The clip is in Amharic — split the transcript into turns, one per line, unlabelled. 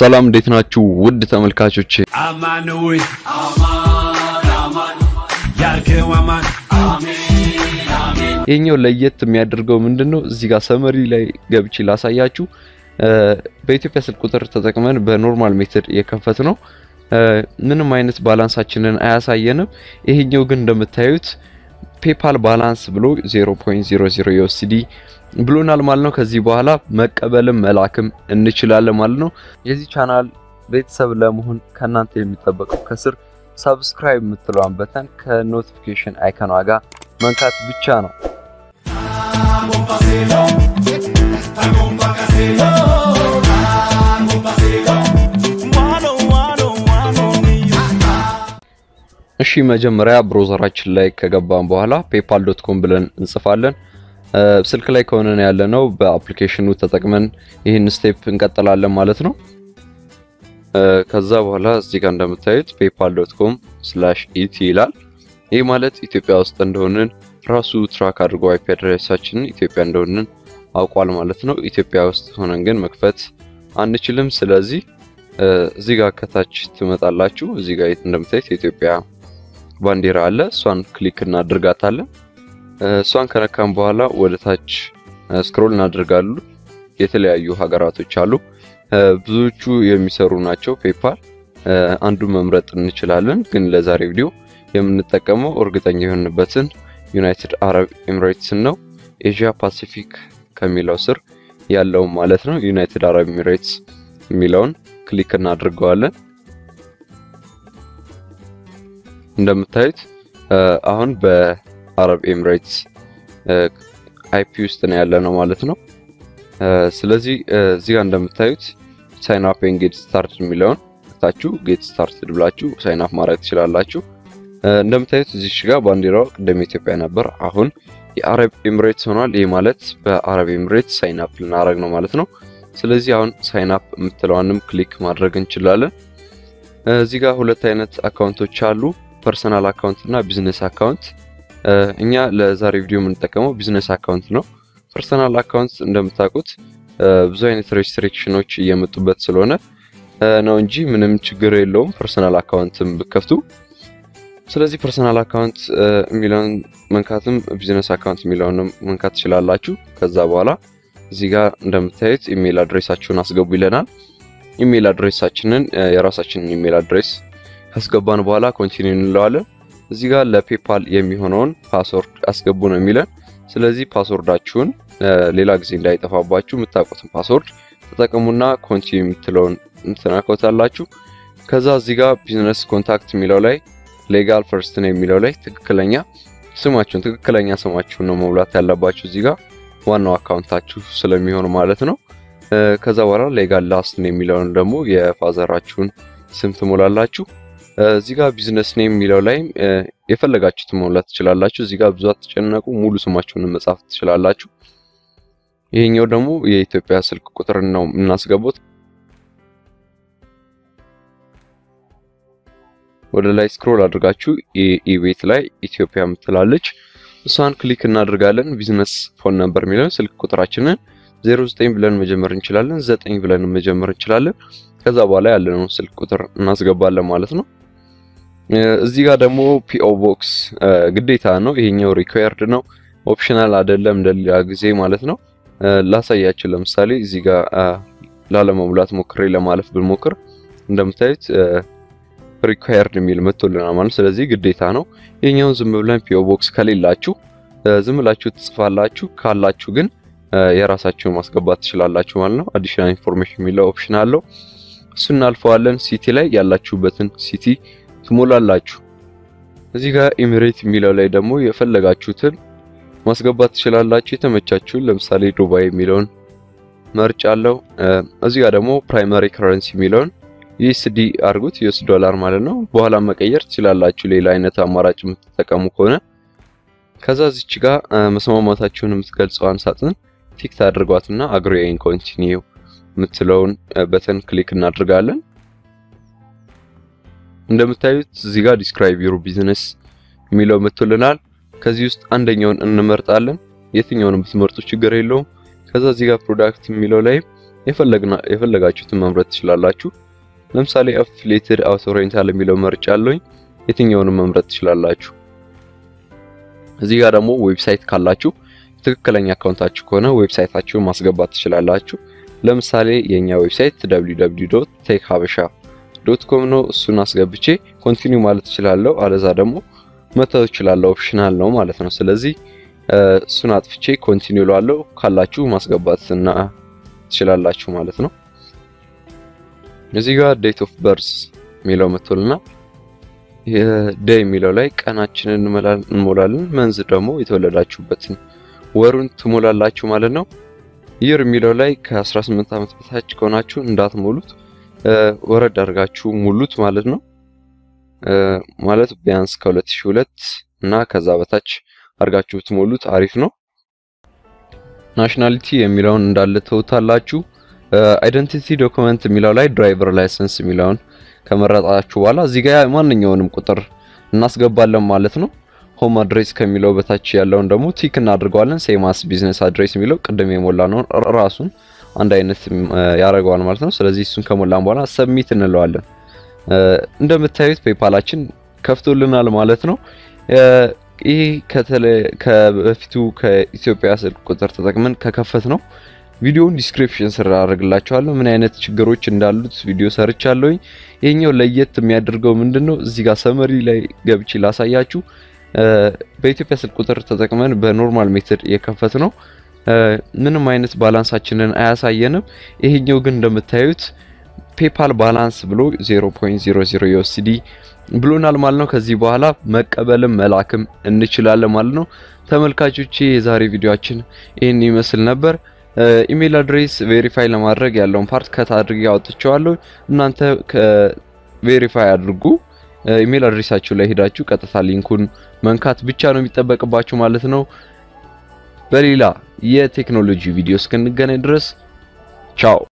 ሰላም እንዴት ናችሁ? ውድ ተመልካቾች
አማን ወይ አማን አማን ያልከው አማን አሜን አሜን
ይሄኛው ለየት የሚያደርገው ምንድነው? እዚህ ጋር ሰመሪ ላይ ገብቼ ላሳያችሁ። በኢትዮጵያ ስልክ ቁጥር ተጠቅመን በኖርማል ሜተድ የከፈት ነው። ምንም አይነት ባላንሳችንን አያሳየንም። ይሄኛው ግን እንደምታዩት ፔፓል ባላንስ ብሎ 0.00 ዩኤስዲ ብሎናል ማለት ነው። ከዚህ በኋላ መቀበልም መላክም እንችላለን ማለት ነው። የዚህ ቻናል ቤተሰብ ለመሆን ከእናንተ የሚጠበቀው ከስር ሰብስክራይብ የምትለዋን በተን ከኖቲፊኬሽን አይከኗ ጋር መንካት ብቻ ነው። እሺ መጀመሪያ ብሮዘራችን ላይ ከገባን በኋላ ፔፓል ዶት ኮም ብለን እንጽፋለን። ስልክ ላይ ከሆነ ያለ ነው በአፕሊኬሽኑ ተጠቅመን ይህን ስቴፕ እንቀጥላለን ማለት ነው። ከዛ በኋላ እዚህ ጋር እንደምታዩት ፔፓል ዶት ኮም ስላሽ ኢቲ ይላል። ይህ ማለት ኢትዮጵያ ውስጥ እንደሆንን ራሱ ትራክ አድርጎ አይፒ አድሬሳችንን ኢትዮጵያ እንደሆንን አውቋል ማለት ነው። ኢትዮጵያ ውስጥ ሆነን ግን መክፈት አንችልም። ስለዚህ እዚህ ጋር ከታች ትመጣላችሁ። እዚህ ጋር እንደምታዩት የኢትዮጵያ ባንዲራ አለ። እሷን ክሊክ እናድርጋታለን። እሷን ከነካም በኋላ ወደ ታች ስክሮል እናደርጋሉ። የተለያዩ ሀገራቶች አሉ። ብዙዎቹ የሚሰሩ ናቸው። ፔፓል አንዱ መምረጥ እንችላለን፣ ግን ለዛሬ ቪዲዮ የምንጠቀመው እርግጠኛ የሆንበትን ዩናይትድ አረብ ኤሚሬትስን ነው። ኤዥያ ፓሲፊክ ከሚለው ስር ያለውን ማለት ነው። ዩናይትድ አረብ ኤሚሬትስ የሚለውን ክሊክ እናድርገዋለን። እንደምታዩት አሁን በአረብ ኤሚሬትስ አይፒ ውስጥ ነው ያለ ነው ማለት ነው። ስለዚህ እዚህ ጋር እንደምታዩት ሳይን አፕ ኤንድ ጌት ስታርት የሚለውን ታችሁ ጌት ስታርትድ ብላችሁ ሳይን አፕ ማድረግ ትችላላችሁ። እንደምታዩት እዚች ጋር ባንዲራው ቅድም ኢትዮጵያ ነበር፣ አሁን የአረብ ኤሚሬትስ ሆኗል። ይህ ማለት በአረብ ኤሚሬትስ ሳይን አፕ ልናደርግ ነው ማለት ነው። ስለዚህ አሁን ሳይን አፕ የምትለዋንም ክሊክ ማድረግ እንችላለን። እዚህ ጋር ሁለት አይነት አካውንቶች አሉ፣ ፐርሰናል አካውንት እና ቢዝነስ አካውንት። እኛ ለዛሬ ቪዲዮ የምንጠቀመው ቢዝነስ አካውንት ነው። ፐርሰናል አካውንት እንደምታውቁት ብዙ አይነት ሬስትሪክሽኖች እየመጡበት ስለሆነ ነው እንጂ ምንም ችግር የለውም ፐርሰናል አካውንትም ብከፍቱ። ስለዚህ ፐርሰናል አካውንት የሚለውን መንካትም ቢዝነስ አካውንት የሚለውንም መንካት ትችላላችሁ። ከዛ በኋላ እዚህ ጋር እንደምታዩት ኢሜይል አድሬሳችሁን አስገቡ ይለናል። ኢሜይል አድሬሳችንን የራሳችንን ኢሜይል አድሬስ ካስገባን በኋላ ኮንቲኒው እንለዋለን። እዚህ ጋር ለፔፓል የሚሆነውን ፓስወርድ አስገቡ ነው የሚለን። ስለዚህ ፓስወርዳችሁን ሌላ ጊዜ እንዳይጠፋባችሁ የምታውቁትን ፓስወርድ ተጠቀሙና ኮንቲኒው የምትለውን ትነካውታላችሁ። ከዛ እዚህ ጋር ቢዝነስ ኮንታክት የሚለው ላይ ሌጋል ፈርስት ነው የሚለው ላይ ትክክለኛ ስማችሁን ትክክለኛ ስማችሁን ነው መሙላት ያለባችሁ እዚህ ጋር ዋናው አካውንታችሁ ስለሚሆን ማለት ነው። ከዛ በኋላ ሌጋል ላስት ነው የሚለውን ደግሞ የፋዘራችሁን ስም ትሞላላችሁ። እዚህ ጋር ቢዝነስ ኔም የሚለው ላይ የፈለጋችሁትን መሙላት ትችላላችሁ። እዚህ ጋር ብዙ አትጨነቁ፣ ሙሉ ስማችሁን መጻፍ ትችላላችሁ። ይሄኛው ደግሞ የኢትዮጵያ ስልክ ቁጥር ነው የምናስገቡት። ወደ ላይ ስክሮል አድርጋችሁ ኢቤት ላይ ኢትዮጵያ የምትላለች እሷን ክሊክ እናደርጋለን። ቢዝነስ ፎን ነምበር የሚለውን ስልክ ቁጥራችንን 09 ብለን መጀመር እንችላለን፣ 9 ብለን መጀመር እንችላለን። ከዛ በኋላ ያለነው ስልክ ቁጥር እናስገባለን ማለት ነው። እዚህ ጋር ደግሞ ፒኦ ቦክስ ግዴታ ነው። ይሄኛው ሪኳየርድ ነው፣ ኦፕሽናል አይደለም እንደሌላ ጊዜ ማለት ነው። ላሳያችሁ። ለምሳሌ እዚህ ጋር ላለመሙላት ሞክሬ ለማለፍ ብንሞክር እንደምታዩት ሪኳየርድ የሚል መጥቶልናል ማለት ስለዚህ ግዴታ ነው። ይሄኛውን ዝም ብለን ፒኦ ቦክስ ከሌላችሁ ዝም ብላችሁ ትጽፋላችሁ። ካላችሁ ግን የራሳችሁን ማስገባት ትችላላችሁ ማለት ነው። አዲሽናል ኢንፎርሜሽን የሚለው ኦፕሽን አለው። እሱ እናልፈዋለን። ሲቲ ላይ ያላችሁበትን ሲቲ ትሞላላችሁ። እዚህ ጋር ኤሚሬት የሚለው ላይ ደግሞ የፈለጋችሁትን ማስገባት ትችላላችሁ። የተመቻችሁን ለምሳሌ ዱባይ የሚለውን መርጫ አለው። እዚህ ጋር ደግሞ ፕራይመሪ ከረንሲ የሚለውን ዩኤስዲ አድርጉት ዩኤስ ዶላር ማለት ነው። በኋላ መቀየር ትችላላችሁ ሌላ አይነት አማራጭ የምትጠቀሙ ከሆነ። ከዛ እዚች ጋር መስማማታችሁን የምትገልጸዋን ሳጥን ቲክ ታድርጓትና አግሪ ኤንድ ኮንቲኒው የምትለውን በተን ክሊክ እናድርጋለን። እንደምታዩት እዚህ ጋር ዲስክራይብ ዩር ቢዝነስ የሚለው መጥቶልናል። ከዚህ ውስጥ አንደኛውን እንመርጣለን። የትኛውንም ብትመርጡ ችግር የለውም። ከዛ እዚህ ጋር ፕሮዳክት የሚለው ላይ የፈለጋችሁትን መምረጥ ትችላላችሁ። ለምሳሌ አፊሊየትድ አውቶ ሬንታል የሚለው መርጫ አለኝ። የትኛውንም መምረጥ ትችላላችሁ። እዚህ ጋር ደግሞ ዌብሳይት ካላችሁ ትክክለኛ አካውንታችሁ ከሆነ ዌብሳይታችሁን ማስገባት ትችላላችሁ። ለምሳሌ የኛ ዌብሳይት www.techhabesha.com ነው። እሱን አስገብቼ ኮንቲኒው ማለት እችላለሁ። አለዛ ደግሞ መተው እችላለሁ። ኦፕሽናል ነው ማለት ነው። ስለዚህ እሱን አጥፍቼ ኮንቲኒው ላለው ካላችሁ ማስገባት እና ትችላላችሁ ማለት ነው። እዚህ ጋር ዴት ኦፍ በርዝ የሚለው መጥቶልና ዴይ የሚለው ላይ ቀናችንን እንሞላለን። መንዝ ደግሞ የተወለዳችሁበትን ወሩን ትሞላላችሁ ማለት ነው። ይር የሚለው ላይ ከ18 ዓመት በታች ከሆናችሁ እንዳትሞሉት ወረድ አድርጋችሁ ሙሉት ማለት ነው። ማለት ቢያንስ ከ2002 እና ከዛ በታች አድርጋችሁ ብትሞሉት አሪፍ ነው። ናሽናሊቲ የሚለውን እንዳለ ተውታላችሁ። አይደንቲቲ ዶክመንት የሚለው ላይ ድራይቨር ላይሰንስ የሚለውን ከመረጣችሁ በኋላ እዚህ ጋር ማንኛውንም ቁጥር እናስገባለን ማለት ነው። ሆም አድሬስ ከሚለው በታች ያለውን ደግሞ ቲክ እናድርገዋለን። ሴማስ ቢዝነስ አድሬስ የሚለው ቅድም የሞላ ነው ራሱን አንድ አይነት ያደርገዋል ማለት ነው። ስለዚህ እሱን ከሞላን በኋላ ሰብሚት እንለዋለን። እንደምታዩት ፔፓላችን ከፍቶልናል ማለት ነው። ይህ ከበፊቱ ከኢትዮጵያ ስልክ ቁጥር ተጠቅመን ከከፈት ነው ቪዲዮውን ዲስክሪፕሽን ስር አደርግላችኋለሁ ምን አይነት ችግሮች እንዳሉት ቪዲዮ ሰርቻለሁኝ። ይሄኛው ለየት የሚያደርገው ምንድነው? እዚህ ጋር ሰመሪ ላይ ገብቼ ላሳያችሁ። በኢትዮጵያ ስልክ ቁጥር ተጠቅመን በኖርማል ሜትድ የከፈት ነው ምንም አይነት ባላንሳችንን አያሳየንም። ይሄኛው ግን እንደምታዩት ፔፓል ባላንስ ብሎ 0.00 ዩኤስዲ ብሎናል ማለት ነው። ከዚህ በኋላ መቀበልም መላክም እንችላለን ማለት ነው። ተመልካቾቼ የዛሬ ቪዲዮአችን ይህን ይመስል ነበር። ኢሜል አድሬስ ቬሪፋይ ለማድረግ ያለውን ፓርት ከት አድርጌ አውጥቼዋለሁ። እናንተ ቬሪፋይ አድርጉ። ኢሜል አድሬሳችሁ ላይ ሄዳችሁ ቀጥታ ሊንኩን መንካት ብቻ ነው የሚጠበቅባችሁ ማለት ነው። በሌላ የቴክኖሎጂ ቪዲዮ እስክንገናኝ ድረስ ቻው።